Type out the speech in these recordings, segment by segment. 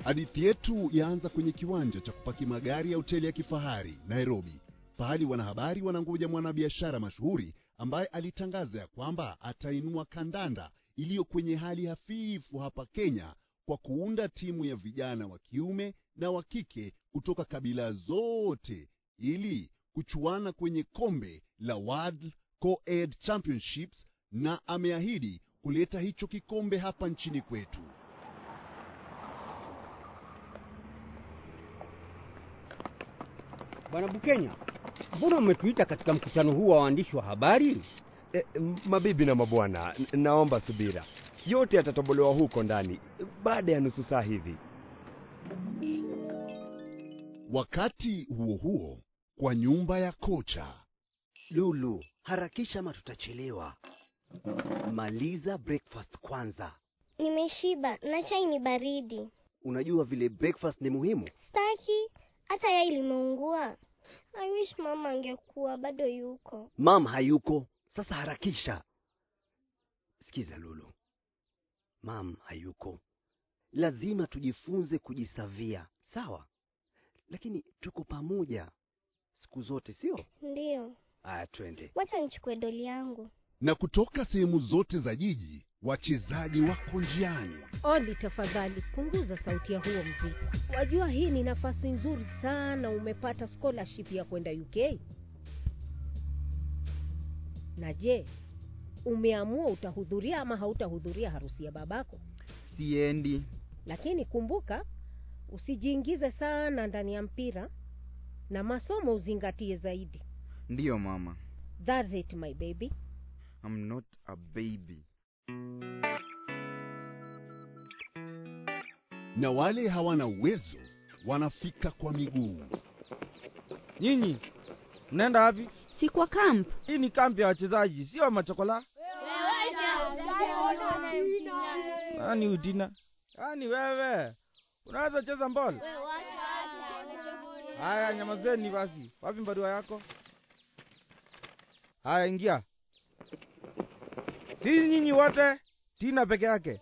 Hadithi yetu yaanza kwenye kiwanja cha kupaki magari ya hoteli ya kifahari Nairobi, pahali wanahabari wanangoja mwanabiashara mashuhuri ambaye alitangaza ya kwamba atainua kandanda iliyo kwenye hali hafifu hapa Kenya kwa kuunda timu ya vijana wa kiume na wa kike kutoka kabila zote ili kuchuana kwenye kombe la World Co-ed Championships na ameahidi kuleta hicho kikombe hapa nchini kwetu. Bwana Bukenya, mbona umetuita katika mkutano huu wa waandishi wa habari? E, mabibi na mabwana, n- naomba subira. Yote yatatobolewa huko ndani baada ya nusu saa hivi. Wakati huo huo, kwa nyumba ya kocha Lulu, harakisha ama tutachelewa. Maliza breakfast kwanza. Nimeshiba na chai ni baridi. Unajua vile breakfast ni muhimu. Staki hata yai limeungua. I wish mama angekuwa bado yuko. Mam hayuko, sasa harakisha. Sikiza Lulu, mam hayuko, lazima tujifunze kujisavia, sawa? Lakini tuko pamoja siku zote, sio? Ndiyo, Aya, twende. wacha nichukue doli yangu. na kutoka sehemu zote za jiji, wachezaji wako njiani. Oli, tafadhali punguza sauti ya huo mziki. Wajua hii ni nafasi nzuri sana, umepata scholarship ya kwenda UK. Na je, umeamua utahudhuria ama hautahudhuria harusi ya babako? Siendi. Lakini kumbuka, usijiingize sana ndani ya mpira na masomo uzingatie zaidi. Ndiyo mama. That's it my baby. I'm not a baby. na wale hawana uwezo wanafika kwa miguu. Nyinyi mnaenda wapi? Si kwa camp. Hii ni kambi ya wachezaji, sio machokola. Nani Udina? Yaani wewe unaweza cheza mbol? Haya, nyamazeni basi. Wapi barua yako? Haya, ingia. Si nyinyi wote, Tina peke yake.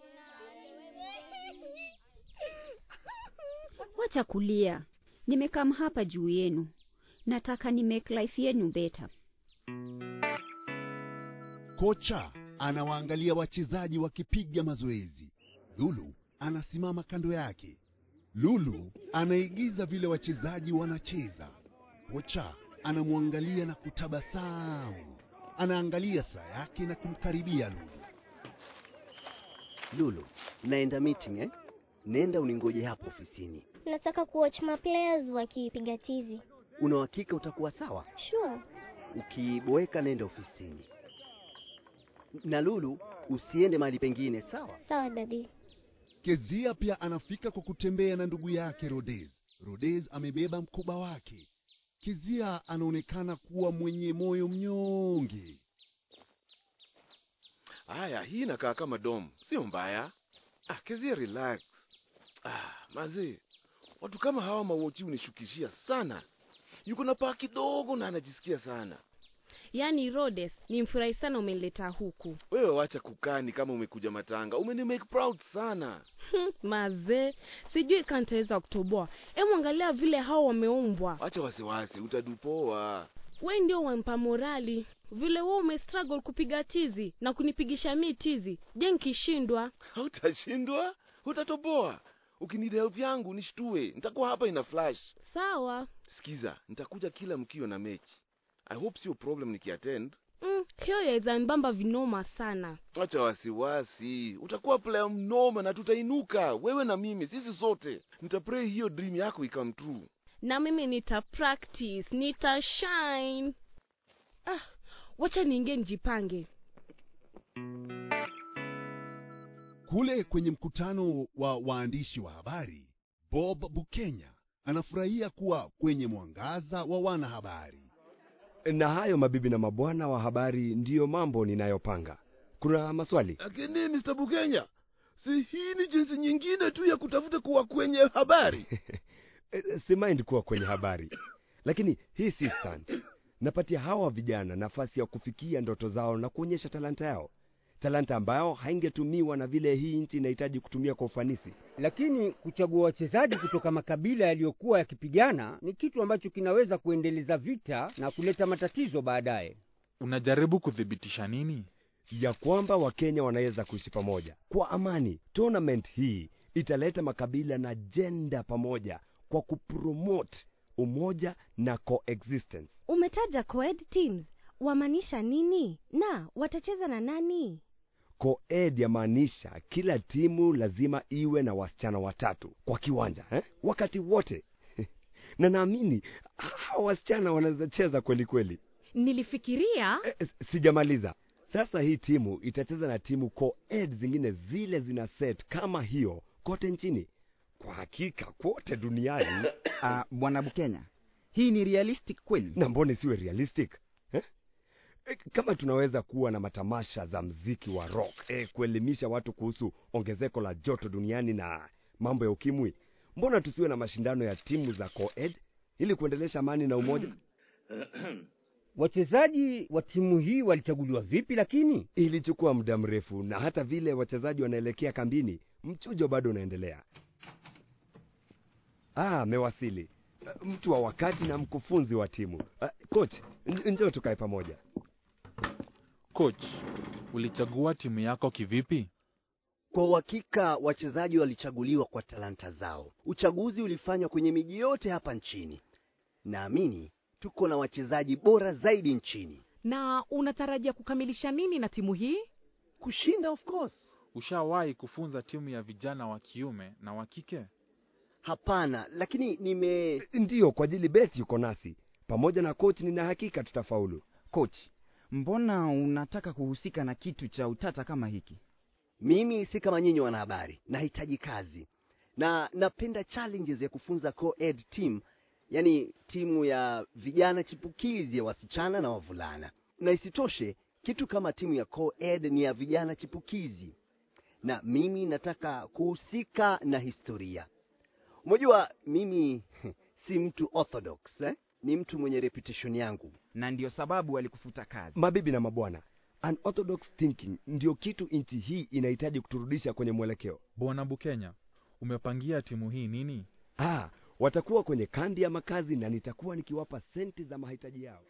Wacha kulia. Nimekam hapa juu yenu. Nataka ni make life yenu better. Kocha anawaangalia wachezaji wakipiga mazoezi. Lulu anasimama kando yake. Lulu anaigiza vile wachezaji wanacheza. Kocha anamwangalia na kutabasamu. Anaangalia saa yake na kumkaribia Lulu. Lulu, naenda meeting eh? Nenda uningoje hapo ofisini. Nataka kuwatch ma players wakipiga tizi. Una uhakika utakuwa sawa? Sure. Ukiboeka nenda ofisini. Na Lulu, usiende mahali pengine, sawa? Sawa dadi. Kezia pia anafika kwa kutembea na ndugu yake Rodez. Rodez amebeba mkoba wake. Kezia anaonekana kuwa mwenye moyo mnyonge. Haya, hii inakaa kama dom, sio mbaya. Ah, Kezia, relax. Ah, mazee, watu kama hawa mawochi unishukishia sana. Yuko na paa kidogo na anajisikia sana. Yaani Rhodes, nimfurahi sana umenileta huku. Wewe wacha kukani kama umekuja matanga, umeni make proud sana. Mazee, sijui kama nitaweza kutoboa. Hebu angalia vile hao wameumbwa. Wacha wasiwasi, utadupoa. We ndio wampa morali. Vile wewe umestruggle kupiga tizi na kunipigisha mi tizi. Je, nkishindwa? Hautashindwa, utatoboa. Ukinida help yangu nishtue, nitakuwa hapa ina flash. Sawa. Sikiza, nitakuja kila mkio na mechi. I hope sio problem nikiattend. Mm, hiyo yaweza mbamba vinoma sana. Acha wasiwasi, utakuwa player mnoma na tutainuka, wewe na mimi, sisi sote. Nitapray hiyo dream yako ikam true. Na mimi nita practice, nita shine. Ah, wacha niingie nijipange. Kule kwenye mkutano wa waandishi wa habari, Bob Bukenya anafurahia kuwa kwenye mwangaza wa wanahabari. Na hayo mabibi na mabwana wa habari ndiyo mambo ninayopanga. Kuna maswali? Lakini Mr. Bukenya, si hii ni jinsi nyingine tu ya kutafuta kuwa kwenye habari? E, si mind kuwa kwenye habari, lakini hii si stunt. Napatia hawa vijana nafasi ya kufikia ndoto zao na kuonyesha talanta yao. talanta ambayo haingetumiwa na vile hii nchi inahitaji kutumia kwa ufanisi. Lakini kuchagua wachezaji kutoka makabila yaliyokuwa yakipigana ni kitu ambacho kinaweza kuendeleza vita na kuleta matatizo baadaye. Unajaribu kuthibitisha nini? ya kwamba Wakenya wanaweza kuishi pamoja kwa amani. Tournament hii italeta makabila na jenda pamoja kwa kupromote umoja na coexistence. Umetaja coed teams, wamaanisha nini na watacheza na nani? Coed yamaanisha kila timu lazima iwe na wasichana watatu kwa kiwanja eh? wakati wote na naamini hawa wasichana wanaweza cheza kweli kweli. Nilifikiria Eh, sijamaliza. Sasa hii timu itacheza na timu coed zingine zile zina set kama hiyo kote nchini. Kwa hakika kote duniani. uh, bwana Bukenya, hii ni realistic kweli? Na mbona isiwe realistic eh? Eh, Kama tunaweza kuwa na matamasha za mziki wa rock eh, kuelimisha watu kuhusu ongezeko la joto duniani na mambo ya ukimwi, mbona tusiwe na mashindano ya timu za coed ili kuendelesha amani na umoja? Wachezaji wa timu hii walichaguliwa vipi? Lakini ilichukua muda mrefu, na hata vile wachezaji wanaelekea kambini, mchujo bado unaendelea. Ah, amewasili mtu wa wakati na mkufunzi wa timu. Ah, coach, n- njoo tukae pamoja. Coach, ulichagua timu yako kivipi? Kwa uhakika wachezaji walichaguliwa kwa talanta zao. Uchaguzi ulifanywa kwenye miji yote hapa nchini. Naamini tuko na wachezaji bora zaidi nchini. na unatarajia kukamilisha nini na timu hii? Kushinda of course. Ushawahi kufunza timu ya vijana wa kiume na wa kike? Hapana, lakini nime Ndiyo, kwa ajili Beth yuko nasi pamoja na coach, nina hakika tutafaulu. Coach, mbona unataka kuhusika na kitu cha utata kama hiki? mimi si kama nyinyi wanahabari, nahitaji kazi na napenda challenges ya kufunza co-ed team, yani timu ya vijana chipukizi ya wasichana na wavulana. Na isitoshe kitu kama timu ya co-ed ni ya vijana chipukizi, na mimi nataka kuhusika na historia. Unajua mimi si mtu orthodox eh? Ni mtu mwenye reputation yangu, na ndio sababu alikufuta kazi. Mabibi na mabwana, unorthodox thinking ndio kitu nchi hii inahitaji kuturudisha kwenye mwelekeo. Bwana Bukenya, umepangia timu hii nini? Ah, watakuwa kwenye kambi ya makazi na nitakuwa nikiwapa senti za mahitaji yao.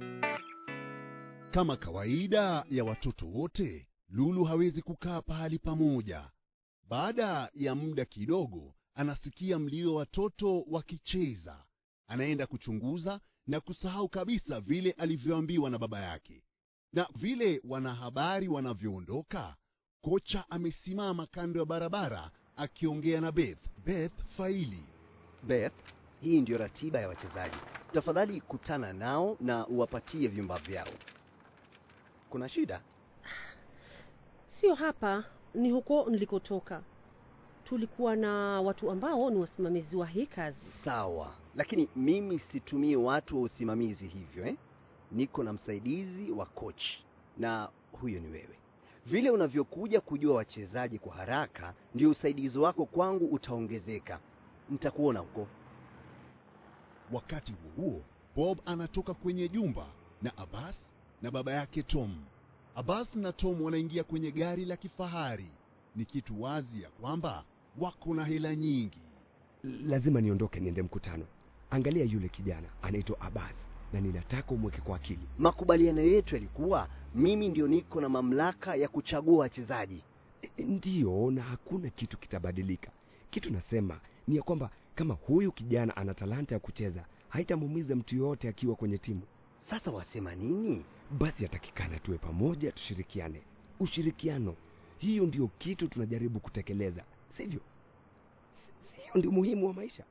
Kama kawaida ya watoto wote, Lulu hawezi kukaa pahali pamoja. Baada ya muda kidogo, anasikia mlio wa watoto wakicheza. Anaenda kuchunguza na kusahau kabisa vile alivyoambiwa na baba yake. Na vile wanahabari wanavyoondoka, kocha amesimama kando ya barabara akiongea na Beth. Beth Faili. Beth, hii ndio ratiba ya wachezaji. Tafadhali kutana nao na uwapatie vyumba vyao. Kuna shida? Sio hapa, ni huko nilikotoka. Tulikuwa na watu ambao ni wasimamizi wa hii kazi. Sawa, lakini mimi situmii watu wa usimamizi hivyo eh? Niko na msaidizi wa coach na huyo ni wewe. Vile unavyokuja kujua wachezaji kwa haraka, ndio usaidizi wako kwangu utaongezeka. Nitakuona huko. Wakati huo huo, Bob anatoka kwenye jumba na Abbas na baba yake Tom. Abbas na Tom wanaingia kwenye gari la kifahari. Ni kitu wazi ya kwamba wako na hela nyingi. Lazima niondoke niende mkutano. Angalia yule kijana anaitwa Abbas na ninataka umweke kwa akili. Makubaliano yetu yalikuwa mimi ndio niko na mamlaka ya kuchagua wachezaji. E, Ndiyo, na hakuna kitu kitabadilika. Kitu nasema ni ya kwamba kama huyu kijana ana talanta ya kucheza, haitamuumiza mtu yoyote akiwa kwenye timu. Sasa wasema nini? Basi yatakikana tuwe pamoja, tushirikiane. Ushirikiano, hiyo ndio kitu tunajaribu kutekeleza, sivyo? Si- Hiyo ndio muhimu wa maisha.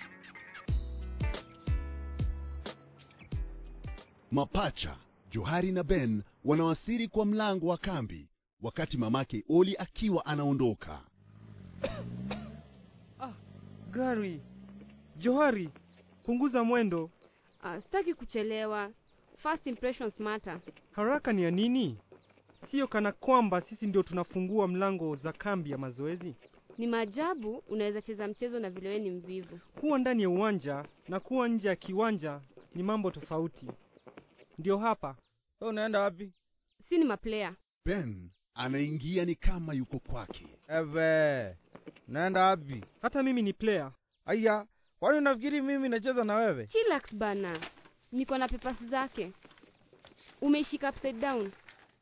Mapacha Johari na Ben wanawasili kwa mlango wa kambi, wakati mamake Oli akiwa anaondoka. Gari, Johari, punguza mwendo. Uh, sitaki kuchelewa. First impressions matter. Haraka ni ya nini? Sio kana kwamba sisi ndio tunafungua mlango za kambi ya mazoezi. Ni maajabu unaweza cheza mchezo na vile wewe ni mvivu. Kuwa ndani ya uwanja na kuwa nje ya kiwanja ni mambo tofauti. Ndio hapa. Wewe unaenda wapi? Si ni maplayer. Ben anaingia ni kama yuko kwake. Eve, naenda wapi? Hata mimi ni player. Aya, kwani unafikiri mimi nacheza na wewe? Chillax bana, niko na papers zake. Umeishika upside down.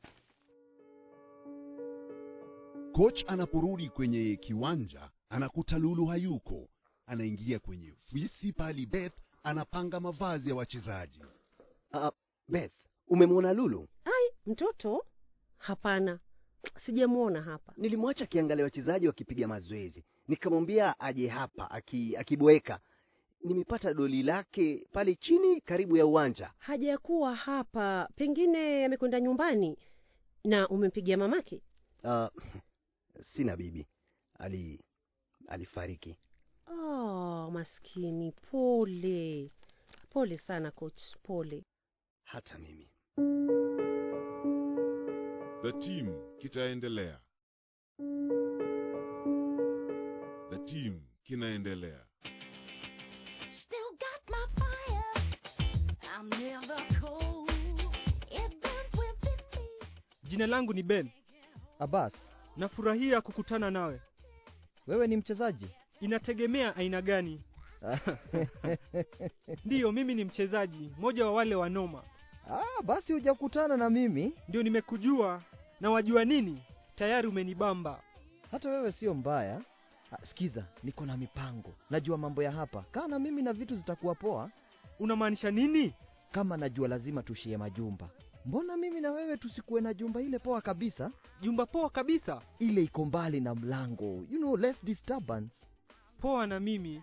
Coach anaporudi kwenye kiwanja anakuta Lulu hayuko. Anaingia kwenye ofisi pali Beth anapanga mavazi ya wachezaji. Uh, Beth, umemwona Lulu? Ai, mtoto? Hapana, sijamwona hapa. Nilimwacha akiangalia wachezaji wakipiga mazoezi, nikamwambia aje hapa aki, akiboeka. Nimepata doli lake pale chini karibu ya uwanja. Hajakuwa hapa, pengine amekwenda nyumbani. Na umempigia mamake? Uh, sina bibi, ali alifariki. Oh, maskini, pole pole sana coach, pole. Hata mimi. The team kitaendelea. The team kinaendelea. Still got my fire. I'm never cold. It burns within me. Jina langu ni Ben. Abbas, Nafurahia kukutana nawe. wewe ni mchezaji? Inategemea aina gani. Ndiyo, mimi ni mchezaji, mmoja wa wale wanoma. Ah, basi hujakutana na mimi. Ndio nimekujua na wajua nini? Tayari umenibamba. Hata wewe sio mbaya. Ah, sikiza, niko na mipango. Najua mambo ya hapa. Kaa na mimi na vitu zitakuwa poa. Unamaanisha nini? Kama najua lazima tushie majumba. Mbona mimi na wewe tusikuwe na jumba ile poa kabisa? Jumba poa kabisa? Ile iko mbali na mlango. You know, less disturbance. Poa na mimi.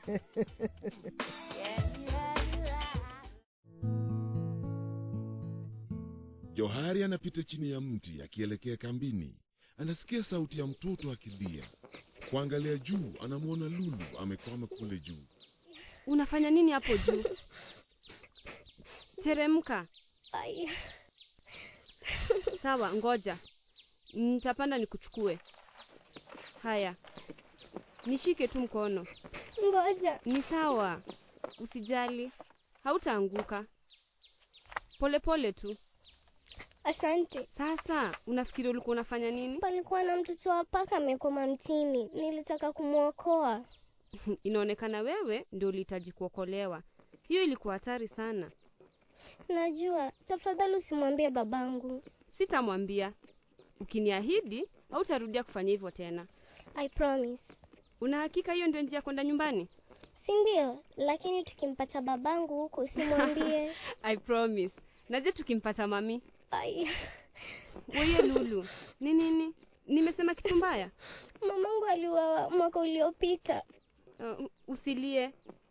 Johari anapita chini ya mti akielekea kambini. Anasikia sauti ya mtoto akilia. Kuangalia juu, anamwona Lulu amekwama kule juu. Unafanya nini hapo juu? Teremka. Ai. Sawa, ngoja. Nitapanda nikuchukue. Haya. Nishike tu mkono. Ngoja. Ni sawa. Usijali. Hautaanguka. Pole pole tu. Asante. Sasa, unafikiri ulikuwa unafanya nini? Palikuwa na mtoto wa paka amekoma mtini, nilitaka kumwokoa. Inaonekana wewe ndio ulihitaji kuokolewa. Hiyo ilikuwa hatari sana. Najua, tafadhali usimwambie babangu. Sitamwambia. Ukiniahidi, hautarudia kufanya hivyo tena. I promise. Una hakika hiyo ndio njia ya kwenda nyumbani? Si ndio? Lakini tukimpata babangu huko usimwambie. I promise. Naje tukimpata mami? Ai. Wewe Lulu, ni nini? Nimesema kitu mbaya? Mamangu aliuawa mwaka uliopita. Uh, usilie.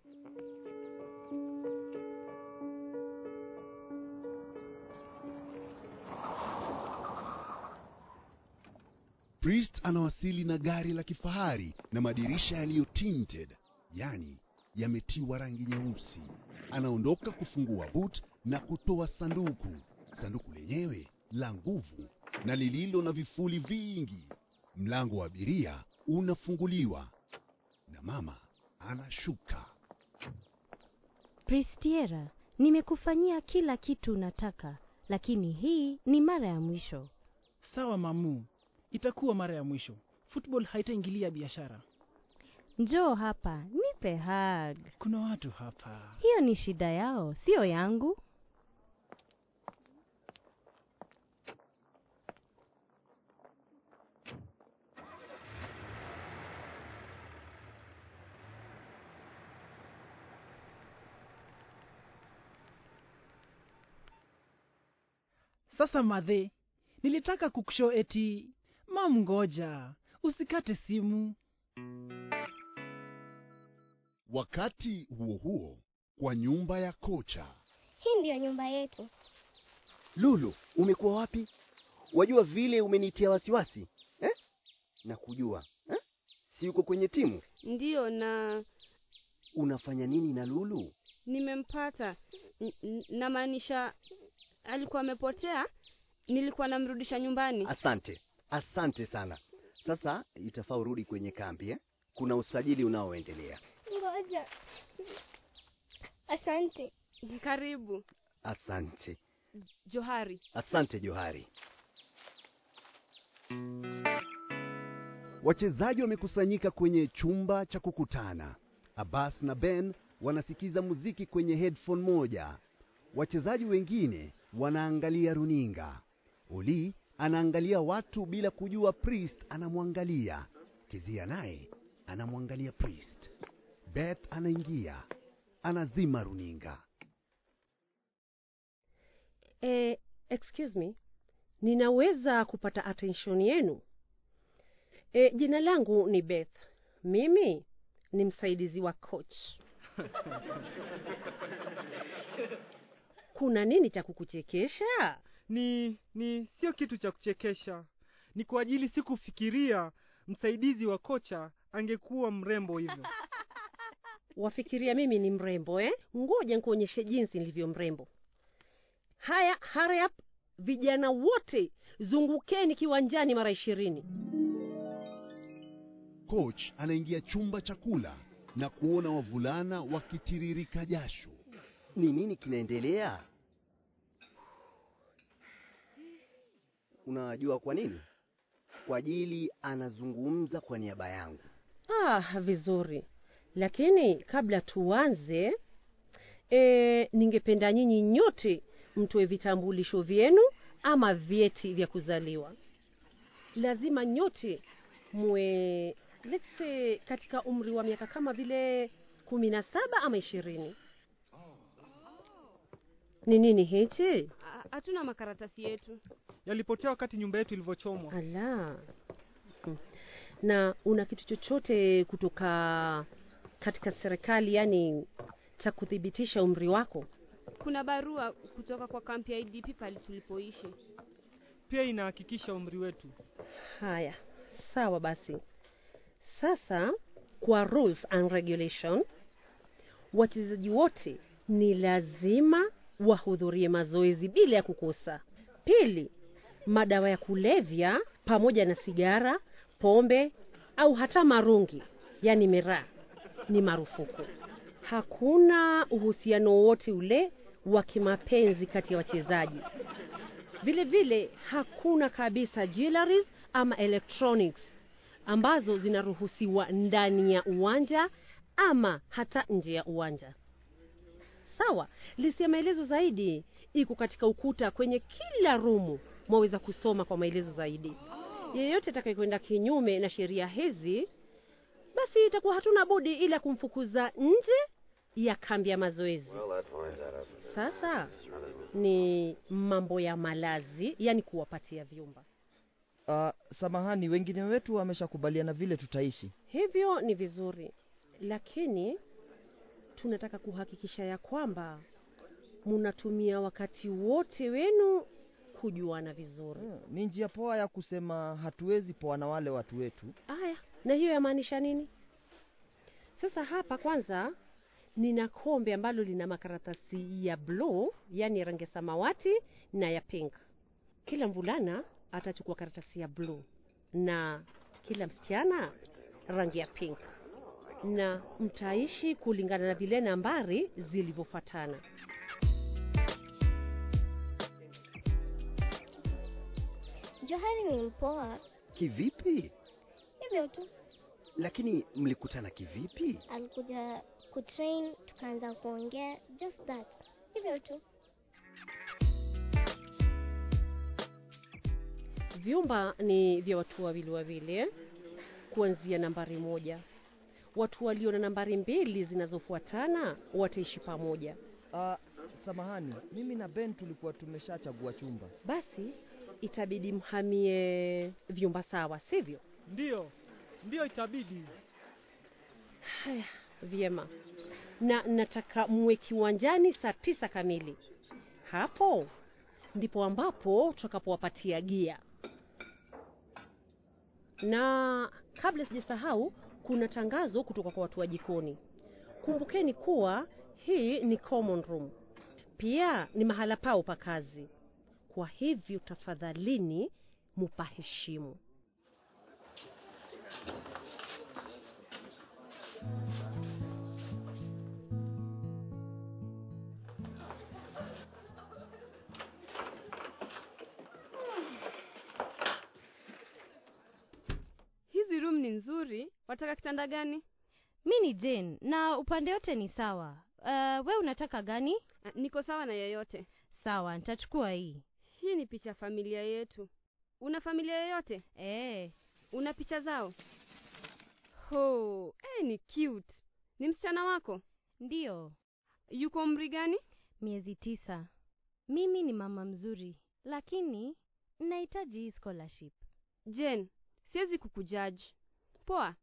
Priest anawasili na gari la kifahari na madirisha yaliyo tinted, yani yametiwa rangi nyeusi. Anaondoka kufungua boot na kutoa sanduku. Sanduku lenyewe la nguvu na lililo na vifuli vingi. Mlango wa abiria unafunguliwa na mama anashuka. Pristiera, nimekufanyia kila kitu unataka, lakini hii ni mara ya mwisho. Sawa mamu, itakuwa mara ya mwisho. Football haitaingilia biashara. Njoo hapa, nipe hug. Kuna watu hapa. Hiyo ni shida yao, sio yangu. Sasa madhe, nilitaka kukusho eti mam, ngoja usikate simu. Wakati huo huo, kwa nyumba ya kocha, Hii ndiyo nyumba yetu. Lulu, umekuwa wapi? Wajua vile umenitia wasiwasi eh? na kujua eh? si uko kwenye timu? Ndiyo, na Unafanya nini na Lulu? nimempata. N- n- Namaanisha alikuwa amepotea, nilikuwa namrudisha nyumbani. Asante, asante sana. Sasa itafaa urudi kwenye kambi eh? Kuna usajili unaoendelea. Ngoja. Asante. Karibu Asante, Johari. asante Johari. Wachezaji wamekusanyika kwenye chumba cha kukutana. Abbas na Ben wanasikiza muziki kwenye headphone moja. Wachezaji wengine wanaangalia runinga. Oli anaangalia watu bila kujua Priest anamwangalia. Kezia naye anamwangalia Priest. Beth anaingia, anazima runinga. Eh, excuse me, ninaweza kupata attention yenu? Eh, jina langu ni Beth. Mimi ni msaidizi wa coach. Kuna nini cha kukuchekesha? Ni ni sio kitu cha kuchekesha, ni kwa ajili sikufikiria msaidizi wa kocha angekuwa mrembo hivyo. Wafikiria mimi ni mrembo eh? Ngoja nikuonyeshe jinsi nilivyo mrembo. Haya, hurry up, vijana wote zungukeni kiwanjani mara ishirini. Coach anaingia chumba cha kula na kuona wavulana wakitiririka jasho. Ni nini kinaendelea? Unajua kwa nini? Kwa ajili anazungumza kwa niaba yangu. Ah, vizuri. Lakini kabla tuanze, e, ningependa nyinyi nyote mtoe vitambulisho vyenu ama vyeti vya kuzaliwa. Lazima nyote muwe let's say katika umri wa miaka kama vile kumi na saba ama ishirini. Ni nini hichi? Ha- Hatuna makaratasi yetu. Yalipotea wakati nyumba yetu ilivyochomwa. Ala. Hmm. Na una kitu chochote kutoka katika serikali, yani cha kuthibitisha umri wako? Kuna barua kutoka kwa kampi ya IDP pale tulipoishi. Pia inahakikisha umri wetu. Haya, sawa basi. Sasa kwa rules and regulation, wachezaji wote ni lazima wahudhurie mazoezi bila ya kukosa. Pili, madawa ya kulevya pamoja na sigara, pombe au hata marungi, yani miraa, ni marufuku. Hakuna uhusiano wowote ule wa kimapenzi kati ya wachezaji. Vile vile hakuna kabisa jewelries ama electronics ambazo zinaruhusiwa ndani ya uwanja ama hata nje ya uwanja. Sawa, listi ya maelezo zaidi iko katika ukuta kwenye kila rumu, mwaweza kusoma kwa maelezo zaidi. Yeyote atakayekwenda kinyume na sheria hizi, basi itakuwa hatuna budi ila kumfukuza nje ya kambi ya mazoezi. Sasa ni mambo ya malazi, yani kuwapatia vyumba. Uh, samahani, wengine wetu wameshakubaliana vile tutaishi. Hivyo ni vizuri, lakini tunataka kuhakikisha ya kwamba munatumia wakati wote wenu kujuana vizuri. Ni njia poa ya kusema hatuwezi poa na wale watu wetu. Aya, na hiyo yamaanisha nini? Sasa hapa kwanza nina kombe ambalo lina makaratasi ya blue, yani rangi ya samawati na ya pink. Kila mvulana atachukua karatasi ya blue na kila msichana rangi ya pink, na mtaishi kulingana na vile nambari zilivyofuatana. Johari ni mpoa Kivipi? hivyo tu, Lakini mlikutana kivipi? alikuja kutrain, tukaanza kuongea, just that, hivyo tu. Vyumba ni vya watu wawili wawili eh? kuanzia nambari moja. Watu walio na nambari mbili zinazofuatana wataishi pamoja. Uh, samahani, mimi na Ben tulikuwa tumeshachagua chumba. Basi itabidi mhamie vyumba sawa, sivyo? Ndiyo, ndiyo itabidi. Haya, vyema. Na nataka muwe kiwanjani saa tisa kamili. Hapo ndipo ambapo tutakapowapatia gia. Na kabla sijasahau, kuna tangazo kutoka kwa watu wa jikoni. Kumbukeni kuwa hii ni common room, pia ni mahala pao pa kazi. Kwa hivyo tafadhalini mupaheshimu. nzuri wataka kitanda gani mi ni jane na upande yote ni sawa uh, we unataka gani niko sawa na yoyote sawa nitachukua hii hii ni picha ya familia yetu una familia yoyote e. una picha zao ho eh, ni cute ni msichana wako ndiyo yuko umri gani miezi tisa mimi ni mama mzuri lakini nahitaji hii scholarship jen siwezi kukujaji poa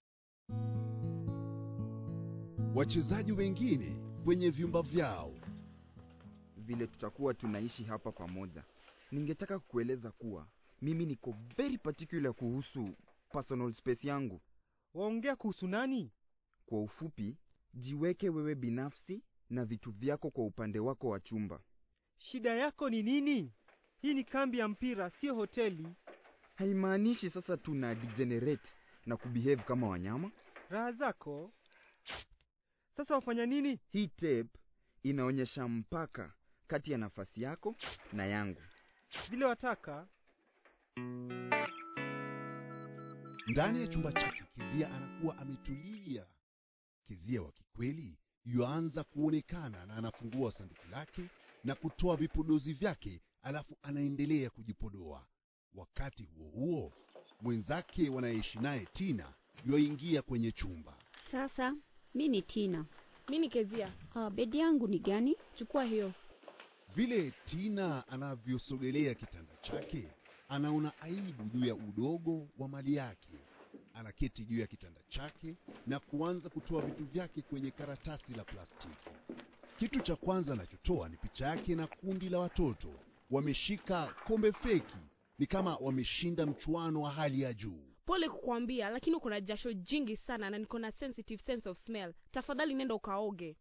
wachezaji wengine kwenye vyumba vyao vile tutakuwa tunaishi hapa pamoja ningetaka kukueleza kuwa mimi niko very particular kuhusu personal space yangu waongea kuhusu nani kwa ufupi jiweke wewe binafsi na vitu vyako kwa upande wako wa chumba shida yako ni nini hii ni kambi ya mpira sio hoteli haimaanishi sasa tuna degenerate na kubehave kama wanyama raha zako sasa wafanya nini hii tape inaonyesha mpaka kati ya nafasi yako na yangu vile wataka ndani ya chumba chake kizia anakuwa ametulia kizia wa kikweli yuanza kuonekana na anafungua sanduku lake na kutoa vipodozi vyake alafu anaendelea kujipodoa wakati huo huo mwenzake wanayeishi naye tina yuaingia kwenye chumba Sasa mi ni Tina. mi ni kezia Uh, bedi yangu ni gani? chukua hiyo vile tina anavyosogelea kitanda chake anaona aibu juu ya udogo wa mali yake anaketi juu ya kitanda chake na kuanza kutoa vitu vyake kwenye karatasi la plastiki kitu cha kwanza anachotoa ni picha yake na kundi la watoto wameshika kombe feki ni kama wameshinda mchuano wa hali ya juu pole kukwambia lakini uko na jasho jingi sana na niko na sensitive sense of smell tafadhali nenda ukaoge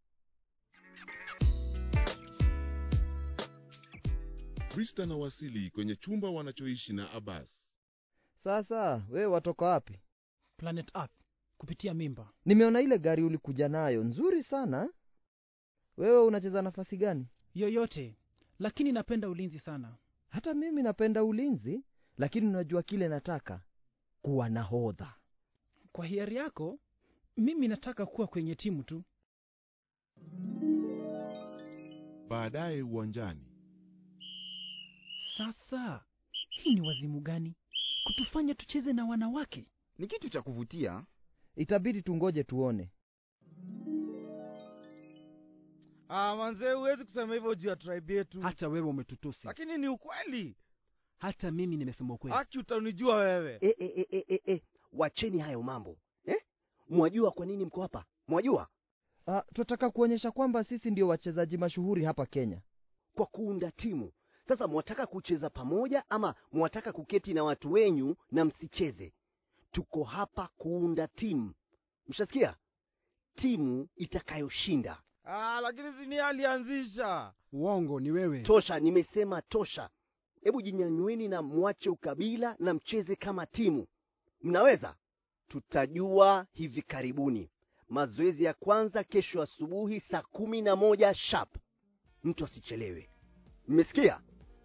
krista na wasili kwenye chumba wanachoishi na abbas sasa wewe watoka wapi planet earth kupitia mimba nimeona ile gari ulikuja nayo nzuri sana wewe unacheza nafasi gani yoyote lakini napenda ulinzi sana hata mimi napenda ulinzi lakini unajua kile nataka kuwa nahodha kwa hiari yako mimi nataka kuwa kwenye timu tu baadaye uwanjani sasa hii ni wazimu gani kutufanya tucheze na wanawake ni kitu cha kuvutia itabidi tungoje tuone Ah, manzee huwezi kusema hivyo juu ya tribe yetu hata wewe umetutusi lakini ni ukweli hata mimi nimesema ukweli haki utanijua wewe e, e, e, e, e, e. wacheni hayo mambo eh? mwajua kwa nini mko hapa mwajua Ah, tunataka kuonyesha kwamba sisi ndio wachezaji mashuhuri hapa kenya kwa kuunda timu sasa mwataka kucheza pamoja ama mwataka kuketi na watu wenyu na msicheze tuko hapa kuunda timu mshasikia timu itakayoshinda ah, lakini sini alianzisha uongo ni wewe tosha nimesema tosha hebu jinyanyweni na mwache ukabila na mcheze kama timu mnaweza tutajua hivi karibuni mazoezi ya kwanza kesho asubuhi saa kumi na moja sharp mtu asichelewe mmesikia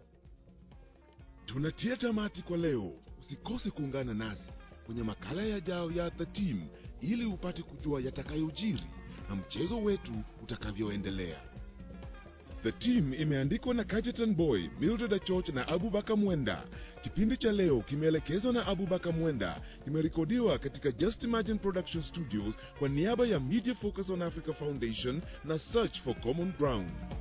tunatia tamati kwa leo usikose kuungana nasi kwenye makala yajao ya the team ili upate kujua yatakayojiri na mchezo wetu utakavyoendelea the team imeandikwa na kajetan boy mildred achoch na abubakar mwenda kipindi cha leo kimeelekezwa na abubakar mwenda kimerekodiwa katika just imagine production studios kwa niaba ya media focus on africa foundation na search for common ground